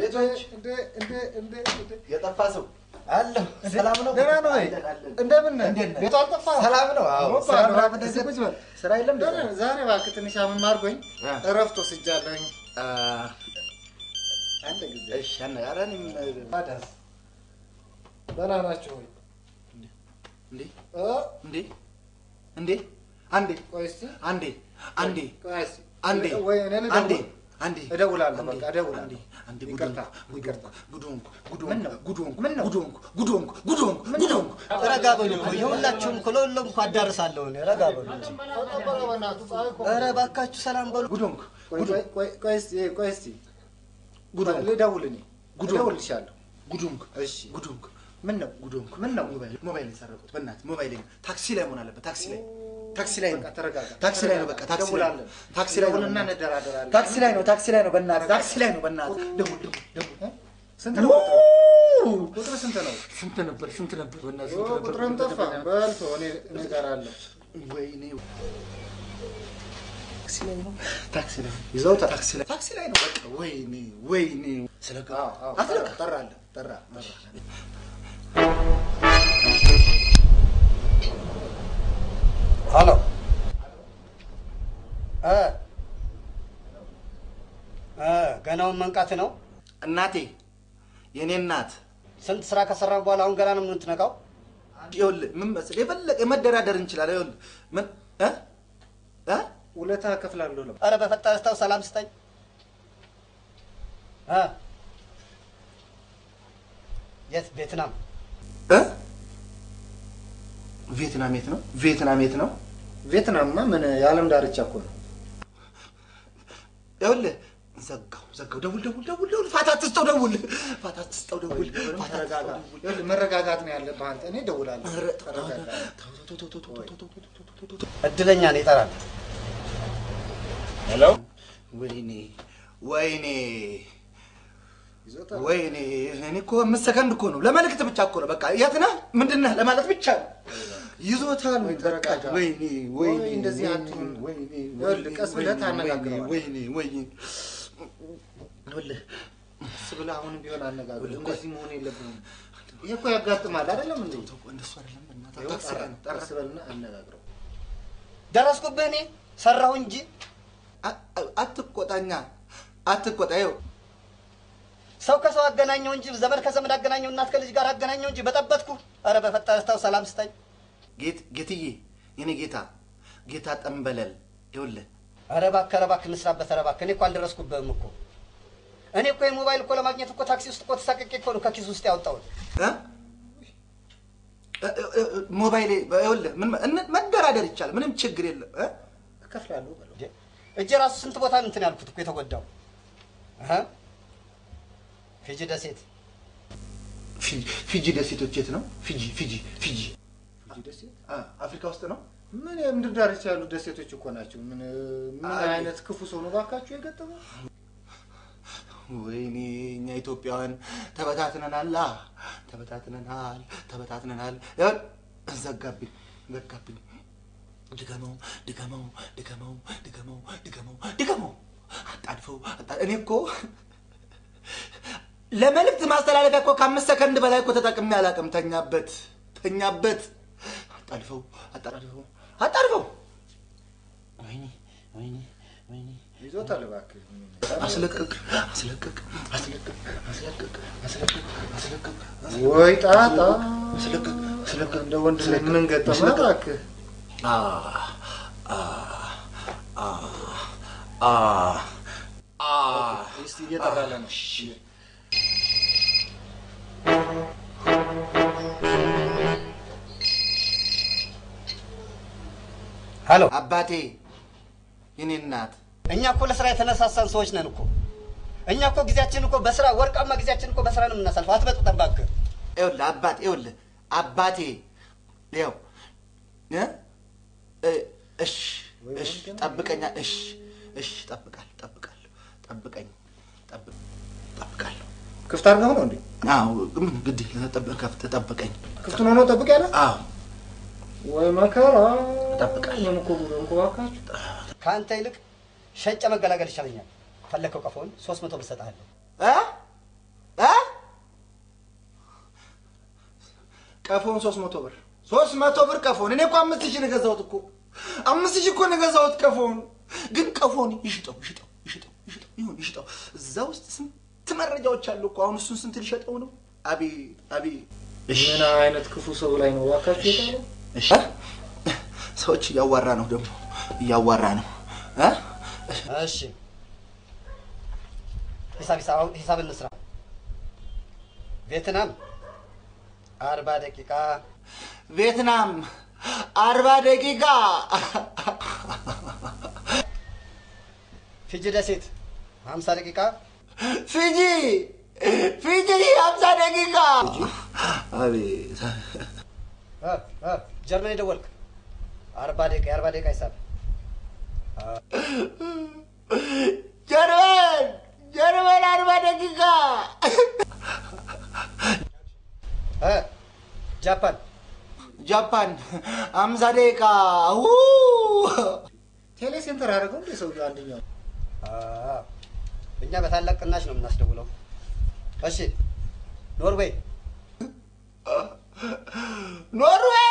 ቤቶች እንደ እንደ እንደ እንደ የጠፋ ሰው አለሁ። ሰላም ነው? ደህና ነው ወይ? አለን፣ አለን። እንደምን ነህ? እንዴት ነህ? ቤቱ አልጠፋህም? ሰላም ነው? አዎ። ሞባ ስራ ነው። ምናምን እስኪ ነገር- ቁጭ በል። ስራ የለም ደህና ነህ? ዛሬ እባክህ ትንሽ አመም አድርጎኝ አ። እረፍት ወስጃለሁኝ። አ፣ አንድ ጊዜ እሺ፣ አነ- ኧረ እኔም ታዲያስ ደህና ናችሁ ወይ? እንዴ እ? እንዴ እንዴ አንዴ ቆይ እስኪ አንዴ አንዴ ቆይ እስኪ አንዴ ወይ እኔ ልደውል? አንዴ አንዴ እደውላለሁ፣ አንዴ፣ በቃ እደውላለሁ። አንዴ አንዴ ይቅርታ፣ ጉድ ይቅርታ። ሆንኩ፣ ጉድ ሆንኩ፣ ጉድ ምን ሆንኩ፣ ነው? ጉድ ሆንኩ፣ ምን ነው? ጉድ ሆንኩ፣ ጉድ ሆንኩ፣ ጉድ ሆንኩ፣ ጉድ ሆንኩ፣ ጉድ ሆንኩ። ረጋ በሉ እኮ የሁላችሁም እኮ ለሁሉም እኮ አዳርሳለሁ እኔ ረጋ በሉ እንጂ። ተቀበለ በእናትህ፣ ፀሐይ እኮ ኧረ እባካችሁ ሰላም በሉ። ጉድ ሆንኩ፣ ቆይ ጉድ ቆይ ቆይ ቆይ እስኪ ቆይ እስኪ ጉድ ሆንኩ፣ ልደውል እኔ ጉድ ሆንኩ። እደውልልሻለሁ። ጉድ ሆንኩ፣ እሺ ጉድ ሆንኩ፣ ምን ነው ጉድ ሆንኩ። ምን ነው? ሞባይል ሞባይል የሰረቁት በእናትህ ሞባይል ታክሲ ላይ መሆን አለበት። ታክሲ ላይ ታክሲ ላይ ነው በቃ ተረጋጋ። ታክሲ ላይ ነው። በቃ ታክሲ ላይ ነው። ደውላለን። ታክሲ ላይ ነው። ደውልና እንደራደራለን። ታክሲ ላይ ነው። ታክሲ ላይ ነው። በእናትህ ታክሲ ላይ ነው። በእናትህ ደውል ደውል ደውል። ስንት ነው ቁጥሩ? ቁጥር ስንት ነው? ስንት ነበር? ስንት ነበር? በእናትህ ኦ፣ ስንት ነበር? ቁጥርም ጠፋ። በልቶ እኔ እኔ እቀራለሁ። ወይኔ ታክሲ ላይ ነው። ታክሲ ላይ ነው። ይዘውታል። ታክሲ ላይ ታክሲ ላይ ነው። በቃ ወይኔ ወይኔ ስለቀ አዎ፣ አዎ፣ አትለቀ ጠራለህ፣ ጠራ ሄሎ እ እ ገናውን መንቃት ነው። እናቴ የኔ እናት ስንት ስራ ከሰራ በኋላ አሁን ገና ነው የምትነቃው? ይኸውልህ ምን መሰለህ የፈለቀ መደራደር እንችላለን። ይኸውልህ ምን እ እ ውለታ እከፍላለሁ ነው። ኧረ በፈጠረህ ተው፣ ሰላም ስጠኝ እ የት ቬትናም? እ ቪየትናም የት ነው? ቪየትናም የት ነው? ቪየትናምማ ምን የዓለም ዳርቻ እኮ ነው። ይኸውልህ ዘጋው ዘጋው። ደውል ደውል ደውል ደውል። ፋታ አትስጠው ደውል። ፋታ አትስጠው ደውል። ፋታ ተረጋጋ። አትስጠው ደውል። ይኸውልህ መረጋጋት ነው ያለብህ አንተ። እኔ እደውላለሁ። ኧረ ተረጋጋ። ተው ተው ተው ተው ተው ተው ተው ተው ተው ተው ተው። እድለኛ ነው ይጠራል። ሄሎ ወይኔ ወይኔ ይዞታል። ወይኔ እኔ እኮ አምስት ሰከንድ እኮ ነው ለመልእክት ብቻ እኮ ነው። በቃ የት ነህ ምንድን ነህ ለማለት ብቻ ነው። ይዞታል ወይ ተረጋጋ። ወይኔ ወይኔ ወይ እንደዚህ ወይኔ፣ አትሁን። ወይኔ ይኸውልህ ቀስ ብለህ ወይኔ፣ ታነጋግረዋለህ። ወይኔ ወይኔ ይኸውልህ ቀስ ብለህ አሁንም ቢሆን አነጋግር። ቆይ። እንደዚህ መሆን የለብህም። ይህ እኮ ያጋጥማል አይደለም እንዴ? ተው እንደሱ አይደለም በእናትህ ይኸው ታክሲ ላይ ነው። ጠራ- ቀስ በልና አነጋግረው። ደረስኩብህ እኔ ሰራሁ እንጂ አ- አ- አትቆጣኛ አትቆጣ ይኸው ሰው ከሰው አገናኘው እንጂ ዘመድ ከዘመድ አገናኘው እናት ከልጅ ጋር አገናኘው እንጂ በጠበጥኩ። ኧረ በፈጠረህ ተው፣ ሰላም ስጠኝ። ጌት ጌትዬ የኔ ጌታ ጌታ ጠንበለል ይኸውልህ ኧረ እባክህ ኧረ እባክህ እንስራበት። ኧረ እባክህ እኔ እኮ አልደረስኩብህም እኮ እኔ እኮ የሞባይል እኮ ለማግኘት እኮ ታክሲ ውስጥ እኮ ተሳቅቄ እኮ ነው ከኪስ ውስጥ ያወጣሁት። እ? እ- እ- እ- ሞባይሌ ይኸውልህ ምን እን- መደራደር ይቻላል ምንም ችግር የለም እ? እከፍላለሁ በለው። እንዴ፣ እጄ ራሱ ስንት ቦታ ነው እንትን ያልኩት እኮ የተጎዳው። እህ? ፊጂ ደሴት ፊጂ ፊጂ ደሴቶች የት ነው ፊጂ ፊጂ ፊጂ ፊጂ ደሴት አ፣ አፍሪካ ውስጥ ነው ምን የምድር ዳርቻ ያሉ ደሴቶች እኮ ናቸው። ምን ምን አይ። አይነት ክፉ ሰው ነው ባካችሁ የገጠመው? ወይኔ እኛ ኢትዮጵያውያን ተበታትነናል አ፣ ተበታትነናል ተበታትነናል ይኸውልህ ዘጋብኝ ዘጋብኝ ድገመው ድገመው ድገመው ድገመው ድገመው ድገመው አጣድፈው አጣ- እኔ እኮ ለመልእክት ማስተላለፊያ እኮ ከአምስት ሰከንድ በላይ እኮ ተጠቅሜ አላውቅም ተኛበት ተኛበት አጣድፈው አጣድፈው አጣድፈው ወይኔ ወይኔ ወይኔ ይዞታል እባክህ። አስለቅቅ አስለቅቅ አስለቅቅ አስለቅቅ አስለቅቅ አስለቅቅ ወይ ጣጣ አስለቅቅ አስለቅቅ እንደ ወንድ ላይ ምን ገጠመህ እባክህ? አ አ አ አ አ እስቲ እየጠራለ ነው። ሄሎ። አባቴ የኔ እናት እኛ እኮ ለስራ የተነሳሳን ሰዎች ነን እኮ። እኛ እኮ ጊዜያችን እኮ በስራ ወርቃማ ጊዜያችን እኮ በስራ ነው የምናሳልፈው። አትበጥብጠን እባክህ። ይኸውልህ አባቴ ይኸውልህ አባቴ ይኸው እ እ እሺ እሺ ጠብቀኛ እሺ እሺ ጠብቃለሁ ጠብቃለሁ ጠብቀኝ ጠብቅ ጠብቃለሁ ክፍት አድርገው ነው እንዴ? አዎ ምን ግድ ጠብቅ ከፍት ጠብቀኝ ክፍቱን ሆኖ ጠብቅ ያለ አዎ ወይ መከራ። እጠብቃለሁ። ምን እኮ ጉድ እንኮ እባካችሁ። ከአንተ ይልቅ ሸጨ መገላገል ይሻለኛል። ፈለከው ቀፎን ሶስት መቶ ብር እሰጥሃለሁ። እ ቀፎን ሶስት መቶ ብር ሶስት መቶ ብር ቀፎን። እኔ እኮ አምስት ሺህ ነው የገዛሁት እኮ አምስት ሺህ እኮ ነው የገዛሁት ቀፎን። ግን ቀፎን ይሽጠው ይሽጠው ይሽጠው ይሽጠው ይሁን ይሽጠው። እዛ ውስጥ ስንት መረጃዎች አሉ እኮ። አሁን እሱን ስንት ሊሸጠው ነው? አቤት አቤት። ምን አይነት ክፉ ሰው ላይ ነው እባካችሁ የጣለው? እሺ ሰዎች እያዋራ ነው ደግሞ እያዋራ ነው እ? እሺ ሂሳብ ሂሳብ ሂሳብ እንስራ። ቬትናም አርባ ደቂቃ ቪየትናም አርባ ደቂቃ ፊጂ ደሴት ሀምሳ ደቂቃ ፊጂ ፊጂ ሀምሳ ደቂቃ አቤት እ እ ጀርመን የደወልክ አርባ ደቂቃ የአርባ ደቂቃ ሂሳብ ጀርመን ጀርመን አርባ ደቂቃ እ ጃፓን ጃፓን ሀምሳ ደቂቃ ው ቴሌ ሴንተር አደረገው እንደ ሰውዬው አንደኛው አ፣ እኛ በታላቅ ቅናሽ ነው የምናስደውለው። እሺ ኖርዌይ ኖርዌይ